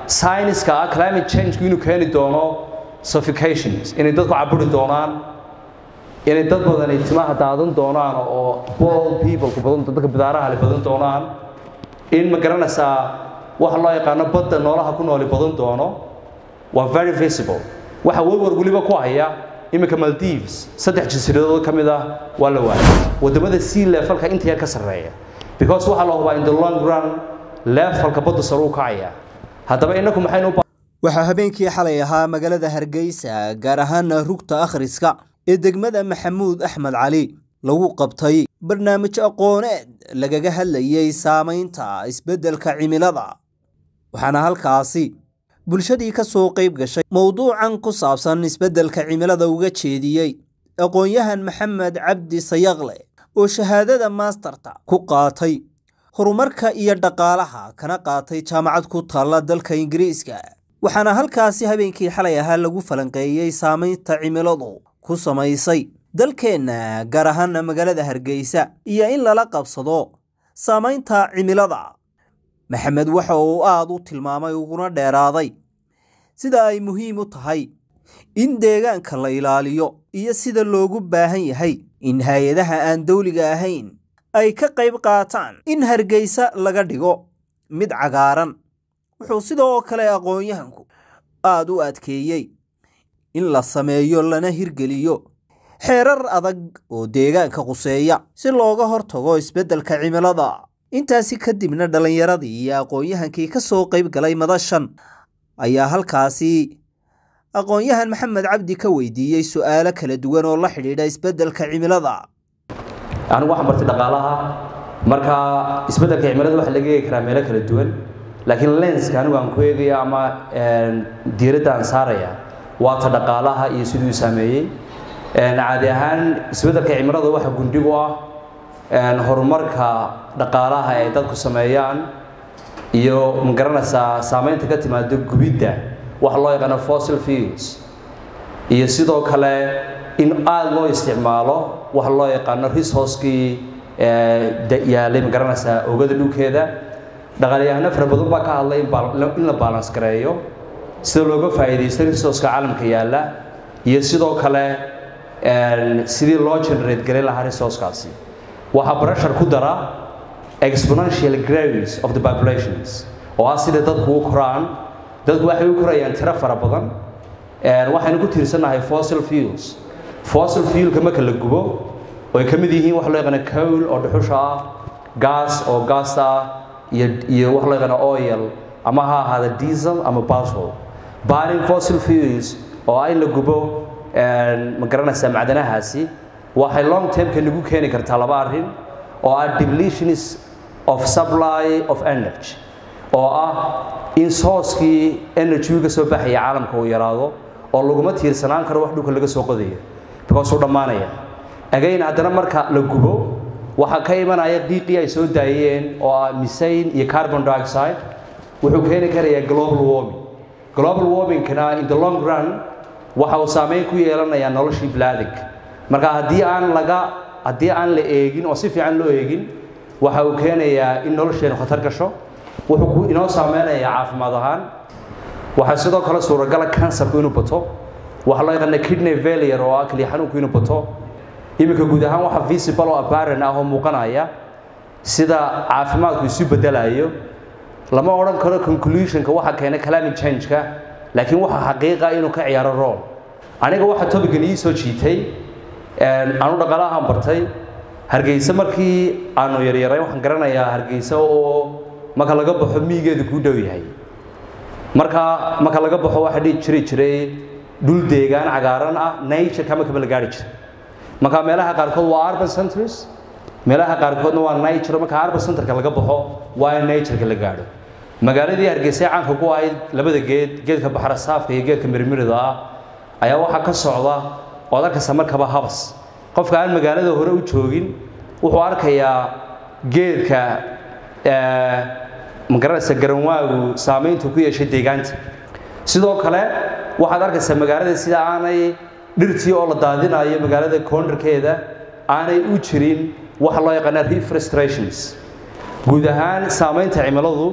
sayniska ah climate change inuu keeni doono suffocations inay dadku caburi doonaan inay dad badani timaha daadan doonaan oo bald people ku badan dadka bidaaraha le badan doonaan in ma garanaysaa waxa loo yaqaano badda noolaha ku nooli badan doono waa very visible waxa warwar weliba ku haya iminka maldives saddex jasiiradood ka mid ah waa la waayay wadamada sea levelka inta yar ka sarreeya because waxaa la hubaa in the long run levelka badda sare u kacaya haddaba inaku maxaynu u waxaa habeenkii xalay ahaa magaalada hargeysa gaar ahaana rugta akhriska ee degmada maxamuud axmed cali lagu qabtay barnaamij aqooneed lagaga hadlayay saamaynta isbeddelka cimilada waxaana halkaasi bulshadii ka soo qayb gashay mowduucan ku saabsan isbeddelka cimilada uga jeediyey aqoon-yahan maxamed cabdi sayaqle oo shahaadada maasterta ku qaatay horumarka iyo dhaqaalaha kana qaatay jaamacad ku taalla dalka ingiriiska waxaana halkaasi habeenkii xalay ahaa lagu falanqeeyey saamaynta cimiladu ku samaysay dalkeenna gaar ahaana magaalada hargeysa iyo in lala qabsado saamaynta cimilada maxamed waxa uu aada u tilmaamay uguna dheeraaday sida ay muhiim u tahay in deegaanka la ilaaliyo iyo sida loogu baahan yahay in hay-adaha aan dawliga ahayn ay ka qayb qaataan in hargeysa laga dhigo mid cagaaran wuxuu sidoo kale aqoon-yahanku aada u adkeeyey in la sameeyo lana hirgeliyo xeerar adag oo deegaanka quseeya si looga hortago isbeddelka cimilada intaasi kadibna dhallinyaradii iyo aqoon-yahankii ka soo qayb galay madashan ayaa halkaasi aqoon-yahan maxamed cabdi ka weydiiyey su'aalo kala duwan oo la xidhiidha isbeddelka cimilada anigu waxaan bartay dhaqaalaha marka isbeddelka cimilada waxa laga eegi karaa meelo kala duwan laakiin lenska anigu aan ku eegaya ama diiradda aan saaraya waa ta dhaqaalaha iyo siduu saameeyey caadi ahaan isbeddelka cimilada waxa gundhigu ah horumarka dhaqaalaha ay dadku sameeyaan iyo ma garanaysaa saameynta ka timaado gubidda waxa loo yaqaano fossil fuels iyo sidoo kale in aada loo isticmaalo waxa loo yaqaano resourcekii yaalay ma garanaysaa oogada dhulkeeda dhaqaalyahano fara badan baa ka hadlay in la balance gareeyo sida looga faa'iidaysto resourceka caalamka yaalla iyo sidoo kale sidii loo generate garin lahaa resourcekaasi waxaa pressure ku dara exponential growth of the populations oo ah sida dadku u koraan dadku waxay u korayaan tiro fara badan waxaynu ku tiirsannahay fossil fuels fossil fuelka marka la gubo oo ay ka mid yihiin waxa loo yaqaana coal oo dhuxusha ah gas oo gaas ah iyo iyo waxa loo yaqaana oil ama ha ahaada diesel ama petrol burning fossil fuels oo ah in la gubo ma garanaysaa macdanahaasi waxay long termka nagu keeni kartaa laba arrin oo ah depletions of supply of energy oo ah in sourcekii energy ka soo baxaya caalamka uu yaraado oo laguma tiirsanaan karo wax dhulka laga soo qodayo because uu dhammaanaya again haddana marka la gubo waxaa ka imanaya qiiqii ay soo daayeen oo ah misane iyo carbon dioxide wuxuu keeni karayaa global warming global warmingkana in the long run waxa uu saameyn ku yeelanayaa noloshii bilaadanka marka haddii aan laga haddii aan la eegin oo si fiican loo eegin waxa uu keenayaa in nolosheenu khatar gasho wuxuu ku inoo saameynayaa caafimaad ahaan waxaa sidoo kale suuragala kansarku inuu bato waxaa loo yaqaana kidney failure oo ah keliya xanuunku inuu bato iminka guud ahaan waxa visible oo apparent ah oo muuqanaya sida caafimaadku isu bedelayo lama odhan karo conclusionka waxa keenay climate change-ka laakiin waxa xaqiiqa inuu ka ciyaaro role aniga waxa topican ii soo jiitay aanu dhaqaalahaan bartay hargeysa markii aanu yaryaray waxaan garanayaa hargeysa oo marka laga baxo miigeedu kuu dhow yahay marka marka laga baxo waxaa dhihi jiri jiray dhul deegaan cagaaran ah nature kama kama la gaari jiray marka meelaha qaarkood waa urban centers meelaha qaarkoodna waa nature marka urban centerka laga baxo waa in natureka la gaadho magaaladii hargeysa caanka ku ahayd labada geed geedka baxra saafka iyo geedka mirmirida ah ayaa waxaa ka socda oo arkaysa markaba habas qofka aan magaalada hore u joogin wuxuu arkayaa geedka magaranaysa garanwaagu saamayntu ku yeeshay deegaanta sidoo kale waxaad arkaysaa magaalada sida aanay dhirtii oo la daadinayo magaalada koondarkeeda aanay u jirin waxa loo yaqaana reforestations guud ahaan saamaynta cimiladu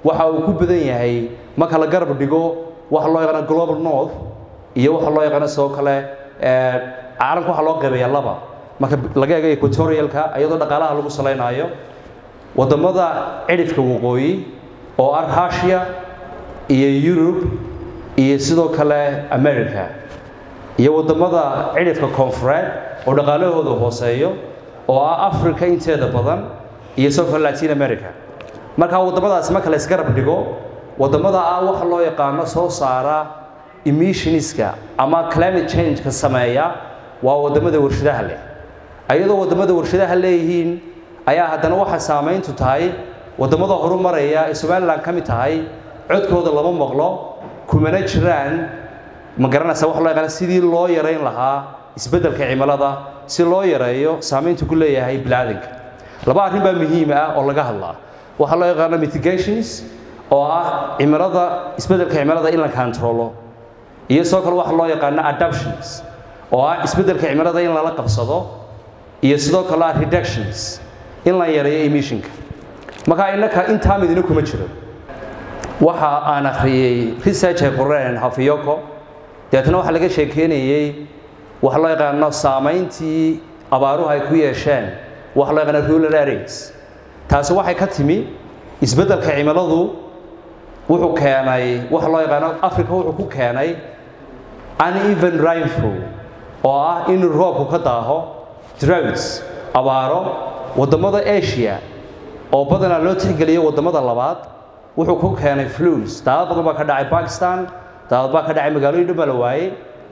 waxa uu ku badan yahay marka la garab dhigo waxa loo yaqaano global north iyo waxa loo yaqaano sidoo kale caalamka waxaa loo qeybayaa laba marka laga eego equatorialka iyadoo dhaqaalaha lagu salaynayo wadamada cidhifka waqooyi oo ah russia iyo yurub iyo sidoo kale america iyo wadamada cidhifka koonfureed oo dhaqaalahooda hooseeyo oo ah africa inteeda badan iyo sidoo kale latin america marka wadamadaasi marka la isgarab dhigo wadamada ah waxa loo yaqaano soo saara emissionska ama climate change-ka sameeya waa wadamada warshadaha leh ayadoo wadamada warshadaha leeyihiin ayaa haddana waxa saamayntu tahay wadamada horumaraya ee somalilan ka mid tahay codkooda lama maqlo kumana jiraan ma garanaysa wax loo yaqaana sidii loo yarayn lahaa isbeddelka cimilada si loo yareeyo saamayntu ku leeyahay bilaadanka laba arrin baa muhiim ah oo laga hadlaa waxaa loo yaqaano mitigations oo ah cimilada isbeddelka cimilada in la controlo iyo sidoo kale waxa loo yaqaano adaptions oo ah isbeddelka cimilada in lala qabsado iyo sidoo kale ah reductions in la yareeyo emissionka marka innaka intaa midina kuma jiro waxa aan akhriyey research ay qoreen hafiyoko deetna waxaa laga sheekeynayey waxa loo yaqaano saamayntii abaaruhu ay ku yeesheen waxa loo yaqaano rural areas taasi waxay ka timi isbeddelka cimiladu wuxuu keenay waxa loo yaqaano africa wuxuu ku keenay uneven rainfall oo ah in roobku ka daaho droughts abaaro wadamada asia oo badanaa loo tixgeliyo wadamada labaad wuxuu ku keenay flus daadad badan baa ka dhacay bakistan daadad baa ka dhacay magaalooyin dhan baa la waayey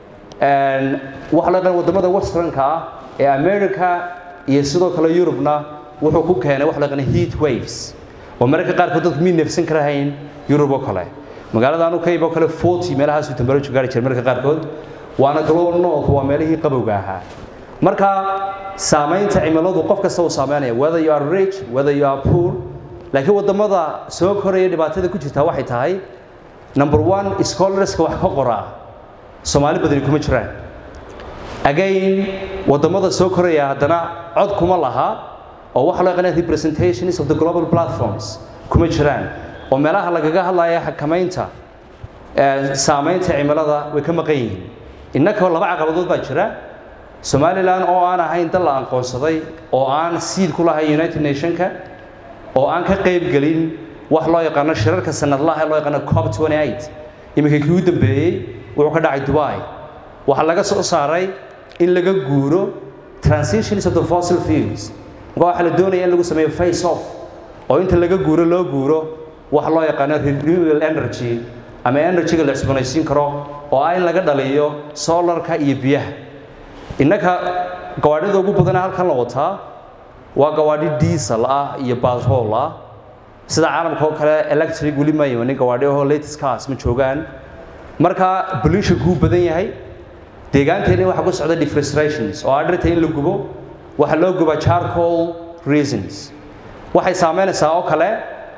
waxa loo yaqaan wadamada westernka ah ee america iyo sidoo kale yurubna wuxuu ku keenay waxa loo yaqaan heat waves oo mararka qaarkood dadku mii neefsan karahayn yurub oo kale magaalada anu kayb oo kale forty meelahaasuu temperature gaari jiray mararka qaarkood waana global north waa meelihii qabowga ahaa marka saamaynta cimiladu qof kasta uu saameynaya whether you are rich whether you are poor laakiin wadamada soo koraya dhibaatada ku jirtaa waxay tahay number one scholarska wax ka qoraa soomaali badani kuma jiraan again wadamada soo koraya haddana cod kuma laha oo waxa loo yaqaana representations of the global platforms kuma jiraan oo meelaha lagaga hadlaya xakamaynta saamaynta cimilada way ka maqan yihiin innaka laba caqabadood baa jira somalilan oo aan ahayn dal la aqoonsaday oo aan siid ku lahayn united nationka oo aan ka qayb gelin wax loo yaqaano shirarka sanadlaha ee loo yaqaano cop 28 iminka kii u dambeeyey wuxuu ka dhacay dubai waxaa laga soo saaray in laga guuro transitions of the fossil fuels marka waxaa la doonaya in lagu sameeyo face off oo inta laga guuro loo guuro waxa loo yaqaano renewable energy ama energyga la cusboonaysiin karo oo ah in laga dhaliyo solarka iyo biyaha innaka gawaadhida ugu badana halkan la wataa waa gawaadhi diesel ah iyo batrol ah sida caalamka oo kale electric weli ma imanin gawaadhi oo latest cars ma joogaan marka pollution kuu badan yahay deegaanteena waxaa ku socda deforestations oo ah dhirta in la gubo waxaa loo gubaa charcoal reasons waxay saameynaysaa oo kale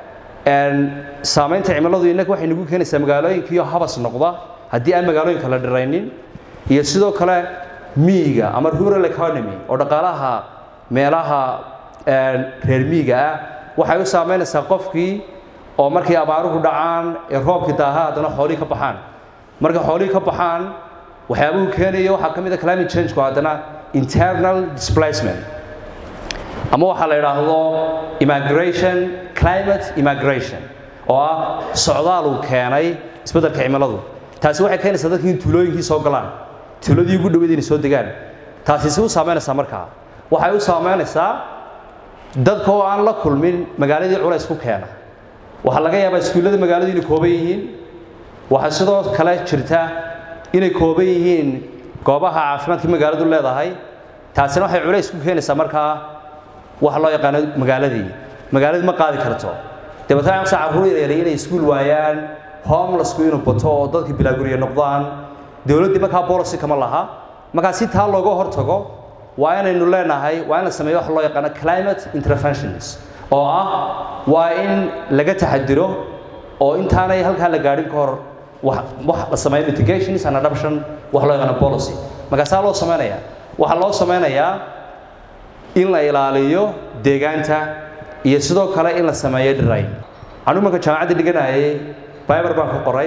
saamaynta cimiladu innaka waxay nagu keenaysaa magaalooyinkiiyo habas noqda haddii aan magaalooyinka la dhiraynin iyo sidoo kale miyiga ama rural economy oo dhaqaalaha meelaha reer miyiga ah waxay u saameynaysaa qofkii oo markay abaaruhu dhacaan ee roobkii daaha haddana xoolihii ka baxaan marka xoolihii ka baxaan waxyaabuhu keenaya waxaa ka mid a climate change-ku haddana internal displacement ama waxaa la yidhaahdo immigration climate immigration oo ah socdaal uu keenay isbeddelka cimiladu taasi waxay keenaysaa dadkii in tuulooyinkii soo galaan tuuladii ugu dhaweyd inay soo degaan taasi si u saameynaysaa markaa waxay u saameynaysaa dadka oo aan la kulmin magaaladii culays ku keena waxaa laga yaabaa iskuullada magaaladu inay kooban yihiin waxaa sidoo kale jirta inay kooban yihiin goobaha caafimaadka magaaladu leedahay taasina waxay culays ku keenaysaa markaa waxa loo yaqaano magaaladii magaaladii ma qaadi karto dabeetana amsa carruur yaryar inay iskuul waayaan homelessku inuu bato oo dadka bilaaguriya noqdaan dowladdii markaa policy kama laha markaa si taa looga hortago waa inaynu leenahay waa in la sameeyo waxa loo yaqaano climate interventions oo ah waa in laga taxadiro oo intaanay halkaa la gaadhin ka hor wax la sameeyo mitigations and adoption wax loo yaqaano policy markaasaa loo sameynaya waxaa loo sameynayaa in la ilaaliyo deegaanta iyo sidoo kale in la sameeyo dhirayn anigu marka jaamacadda dhiganayay biber baan ka qoray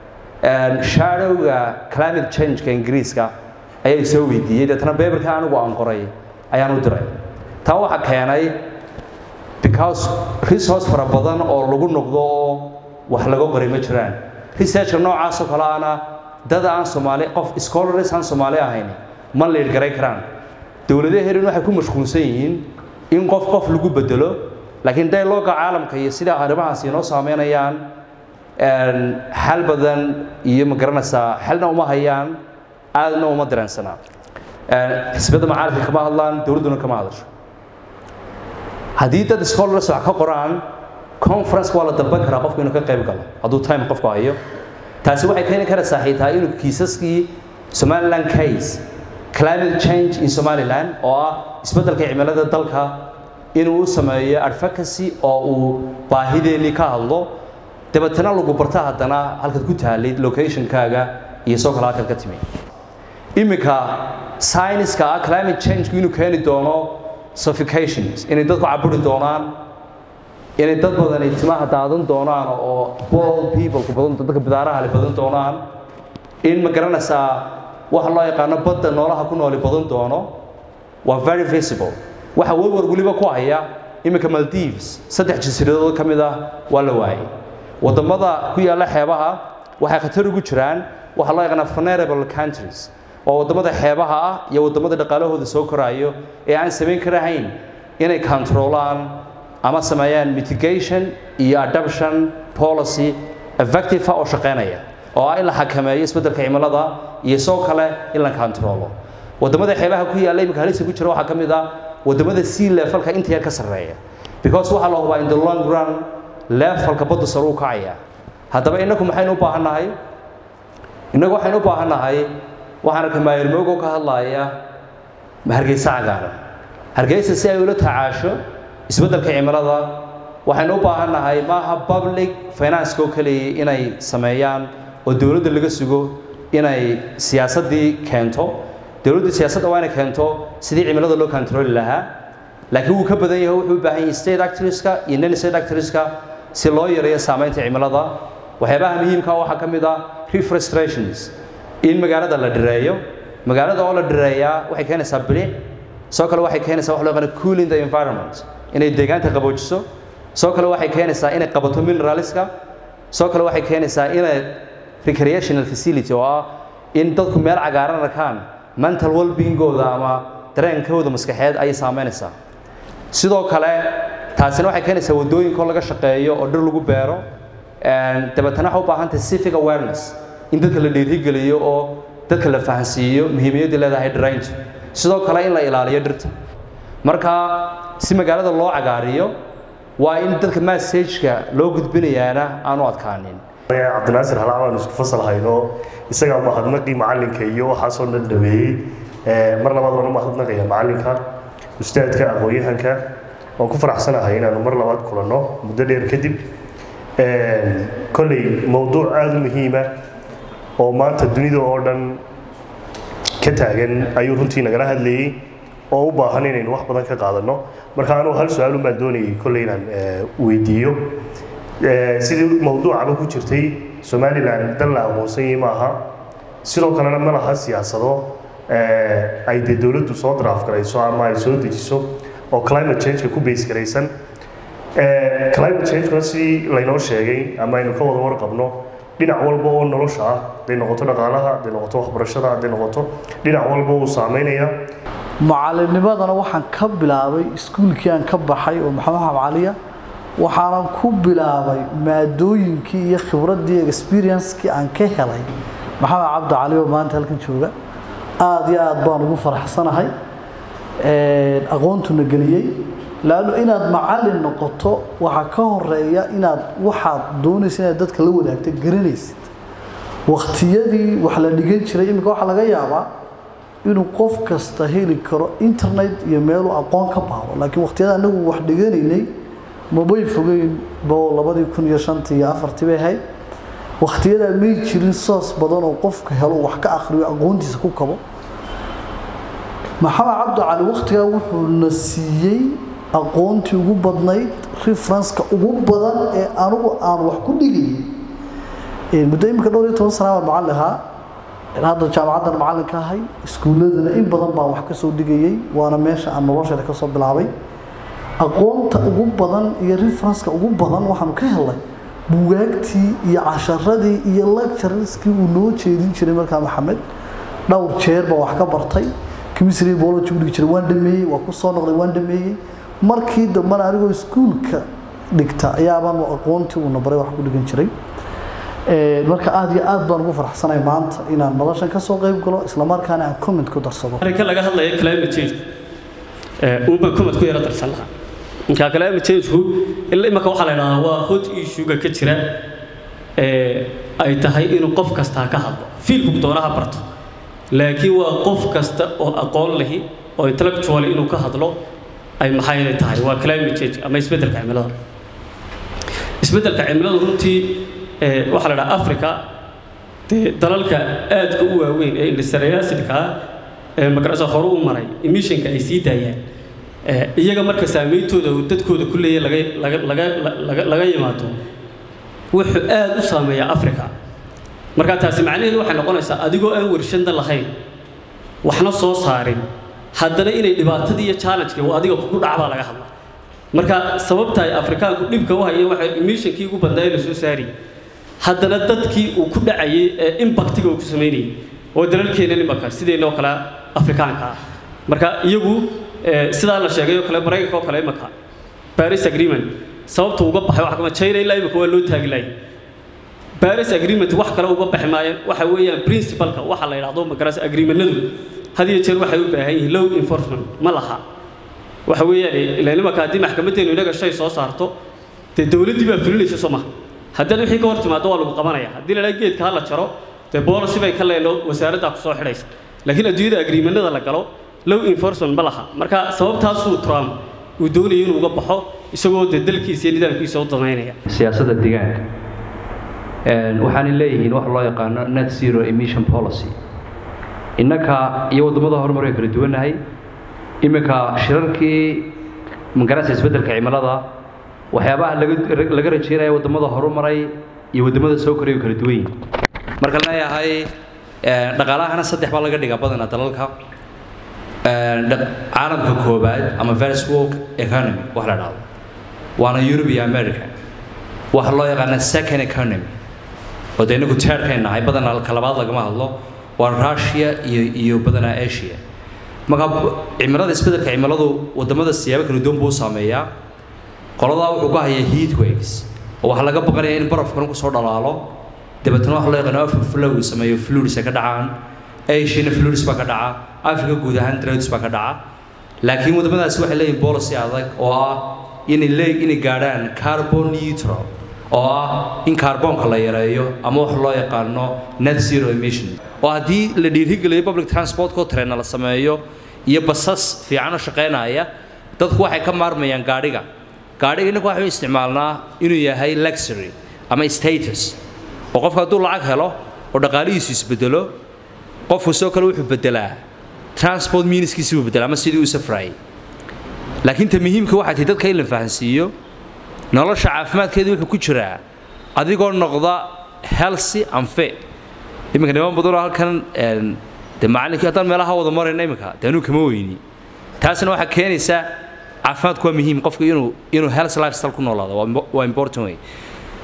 shadowga climate changeka ingiriiska ayaa soo weydiiyey deetana biberka anigu aan qoray ayaan u diray taa waxaa keenay because resource fara badan oo lagu noqdo oo wax laga qoray ma jiraan researchka noocaasoo kale ana dad aan soomaali qof scholars aan soomaali ahayn ma leed garay karaan dowladaheerin waxay ku mashquulsan yihiin in qof qof lagu bedelo laakiin dialoga caalamka iyo sida arrimahaas inoo saameynayaan xal badan iyo ma garanaysaa xalna uma hayaan aadna uma dareensanaa xisbiyadda macaalimka kama hadlaan dowladduna kama hadasho haddii dad scholars wax ka qoraan conference waa la dalban karaa qofku inuu ka qayb galo hadduu time qofku hayo taasi waxay keeni karaysaa xitaa inuu kiisaskii somaliland case climate change in somaliland oo ah isbeddelka cimilada dalka inuu u sameeyo advocacy oo uu baahideennii ka hadlo dabeetana lagu barta haddana halkaad ku taalid locationkaaga iyo soo kale halkaad ka timi iminka science-ka ah climate change inuu keeni doono suffocations inay dadku caburi doonaan inay dad badan ay timaha daadan doonaan oo bald people badan dadka bidaaraha le badan doonaan in ma garanaysaa waxa loo yaqaano badda noolaha ku nooli badan doono waa very visible waxa warwar weliba ku haya iminka maldives saddex jasiiradood ka mid ah waa la waayay waddamada ku yaalla xeebaha waxay khatar ugu jiraan waxaa loo yaqaanaa vulnerable countries oo waddamada xeebaha ah iyo waddamada dhaqaalahooda soo koraayo ee aan samayn karahayn inay controlaan ama sameeyaan mitigation iyo adoption policy effective oo shaqeynaya oo ah in la xakameeyo isbeddelka cimilada iyo soo kale in la controlo waddamada xeebaha ku yaalla iminka halisa ku jira waxaa ka mid ah waddamada sea levelka inta yar ka sarreeya because waxaa la hubaa in the long run levelka badda sare u kacaya haddaba innagu maxaynu u baahannahay innagu waxaynu u baahannahay waxaan arkay maayirmoogo ka hadlaaya hargeysa cagaaran hargeysa si ay ula tacaasho isbeddelka cimilada waxaynu u baahannahay maaha public financeka oo keliya inay sameeyaan oo dowladda laga sugo inay siyaasaddii keento dowladdu siyaasadda waa inay keento sidii cimilada loo controli lahaa laakiin wuu ka badan yahay wuxuu u baahan yahay state actorska iyo non state actorska si loo yareeyo saamaynta cimilada waxyaabaha muhiimka waxaa ka mid ah reforestations in magaalada la dhireeyo magaalada oo la dhireeyaa waxay keenaysaa bilic soo kale waxay keenaysaa wax loo yaqaano cooling the environment inay deegaanta qaboojiso soo kale waxay keenaysaa inay qabato mineralska soo kale waxay keenaysaa inay recreational facility oo ah in dadku meel cagaaran arkaan mental well-beingooda ama dareenkooda maskaxeed ayay saameynaysaa sidoo kale taasina waxay keenaysaa waddooyinka oo laga shaqeeyo oo dhir lagu beero dabeetana waxay u baahan tahay civic awareness in dadka la dhiirigeliyo oo dadka la fahansiiyo muhiimiyadda leedahay dhirayntu sidoo kale in la ilaaliyo dhirta marka si magaalada loo cagaariyo waa in dadka massageka loo gudbinayaana aanu adkaanin cabdinaasir halaa baan isku fasal hayno isagaa mahadnaqii macalinka iyo waxaasoo dhan dhameeyey mar labaad waan u mahadnaqaya macalinka ustaadka aqoon-yahanka waan ku faraxsanahay inaanu mar labaad kulanno muddo dheer kadib kolley mowduuc aada u muhiima oo maanta dunida oo dhan ka taagan ayuu runtii nagala hadlayey oo u baahan inaynu wax badan ka qaadanno marka anugu hal su-aalun baan doonayay kolley inaan weydiiyo sidii mowduucaba ku jirtay somalilan dal la aqoonsanyay maaha sidoo kalena ma laha siyaasado ay dee dowladdu soo draaf garayso ama ay soo dejiso oo climate changeka ku base garaysan climate changekuna sidii laynoo sheegay ama aynu ka wada warqabno dhinac walba oo nolosha ah hadday noqoto dhaqaalaha hadday noqoto waxbarashada hadday noqoto dhinac walba uu saameynaya macalinimadana waxaan ka bilaabay iskuulkii aan ka baxay oo maxamed xab caliya waxaanan ku bilaabay maadooyinkii iyo khibraddii experiencekii aan ka helay maxamed cabdi cali oo maanta halkan jooga aada iyo aada baan ugu faraxsanahay aqoontuna geliyey laanno inaad macalin noqoto waxaa ka horeeya inaad waxaad doonaysa inaad dadka la wadaagta garanaysid wakhtiyadii wax la dhigan jiray iminka waxaa laga yaabaa inuu qof kasta heli karo internet iyo meeluu aqoon ka baaro laakiin wakhtiyada anagu wax dhiganaynay mabay fogeyn bo labadii kun iyo shantii iyo afartii bay ahayd wakhtiyadaa may jirin soos badan oo qofka helo wax ka akhriyo aqoontiisa ku kabo maxamed cabdi cali wakhtigaa wuxuu na siiyey aqoontii ugu badnayd referenska ugu badan ee anigu aan wax ku dhigayay muddo iminka dhowr iyo toban sana baan macallin ahaa hadda jaamacaddan macallinka ahay iskuulladana in badan baan wax ka soo dhigayay waana meesha aan nolosheeda ka soo bilaabay aqoonta ugu badan iyo referenska ugu badan waxaanu ka helnay bugaagtii iyo casharadii iyo lectureskii uu noo jeedin jiray markaa maxamed dhowr jeer baa wax ka bartay chemistry biology u dhigi jiray waan dhameeyey waa ku soo noqday waan dhameeyey markii dambena anigoo iskuulka dhigta ayaabaan aqoontii uuna baray wax ku dhigan jiray marka aad iyo aad baan ugu faraxsanahay maanta inaan noloshan ka soo qayb galo islamarkaana aan comment ku darsado arrinka laga hadlayo climate change uunbaan comment ku yaro darsan lahaa marka climate change-ku ilaa imaka waxaa la idhahdaa waa hot issue-ga ka jira ay tahay inuu qof kastaa ka hadlo fiilku doonaha barto laakiin waa qof kasta oo aqoon lahi oo intellectual inuu ka hadlo ay maxay tahay waa climate change ama isbeddelka cimilada isbeddelka cimilada runtii waxaa la dhaha africa dee dalalka aadka u waaweyn ee industrialisidka ee magarasa hore u maray emissionka ay sii daayaan iyaga marka saameyntooda uu dadkooda ku leeyahay laga laga laga laga yimaado wuxuu aad u saameeyaa africa marka taasi macnaheedu waxay noqonaysaa adigoo aan warshada lahayn waxna soo saarin haddana inay dhibaatadii iyo challenge-ka uu adiga kugu dhacbaa laga hadla marka sababta ay afrikaanku dhibka u hayeen waxay emissionkii ugu badnaa la soo saari haddana dadkii uu ku dhacayay ee impactiga uu ku samaynayay oo dalalkeena imaka sideennoo kale afrikaanka ah marka iyagu sidaa la sheegay oo kale maraykanka oo kale imaka paris agreement sababta uga baxay waxa kama china ilaa imaka waa loo taagi lahay paris agreement wax kale uga baxi maayeen waxa weeyaan principalka waxa la yidhaahdo magaras agreementadu had iyo jeer waxay u baahan yihiin low enforcement ma laha waxa weeyaan ilaa nimanka haddii maxkamaddeenu inaga shay soo saarto dee dowladdii baa fulinaysa soo maha haddaad wixii ka hor timaado waa lagu qabanaya haddii la dhaha geedka ha la jaro dee boolicy bay ka leeno wasaaraddaa ku soo xidhaysa laakiin adduunyada agreementada la galo low enforcement ma laha marka sababtaasuu trump uu doonaya inuu uga baxo isagoo dee dalkiisa iyo nidaamkiisa u danaynaya siyaasadda deegaanka waxaanay leeyihiin wax loo yaqaano net zero emission policy innaka iyo waddamada horumar way kala duwannahay iminka shirarkii magarasa isbeddelka cimilada waxyaabaha laga laga rajeynaya waddamada horumaray iyo waddamada soo koraya way kala duwan yihin marka leeyahay dhaqaalahana saddex baa laga dhigaa badanaa dalalka caalamka koobaad ama first world economy wax la dhahdo waana europe iyo america waxa loo yaqaana second economy oo dee inagu teerkay nahay badanaa ka labaad lagama hadlo waa russia iyo iyo badanaa asia marka cimilada isbeddelka cimiladu waddamada siyaabo kala duwan buu u saameeyaa qoladaa wuxuu ka hayaa heat waves oo waxaa laga baqanayaa in barafkan kusoo dhalaalo dabeetana waxa loo yaqaano overflow sameeyo fluids ay ka dhacaan asiana fluids baa ka dhaca africa guud ahaan droughts baa ka dhaca laakiin waddamadaasi waxay leeyihin policy adag oo ah inay lee inay gaadhaan carbon neutral oo ah in kaarboonka la yareeyo ama wax loo yaqaano net zero emission oo haddii la dhiirigeliyo public transportko trena la sameeyo iyo basas fiican oo shaqaynaya dadku waxay ka maarmayaan gaadhiga gaadhiga innaka waxay u isticmaalnaa inuu yahay luxury ama status oo qofka hadduu lacag helo oo dhaqaalihiisu isbedelo qofku soo kale wuxuu bedelaa transport miniskiisi buu bedelaa ama sidii uu safrayay laakiin ta muhiimka waxay tahay dadka in la fahansiiyo nolosha caafimaadkeedu wuxuu ku jiraa adigoo noqda healthy and fit iminka niman badanoo halkan de macallinkii haddaan meelaha wada marayna iminka de anuu kama weyni taasina waxaa keenaysa caafimaadku waa muhiim qofku inuu inuu health lifestyle ku noolaado waa important way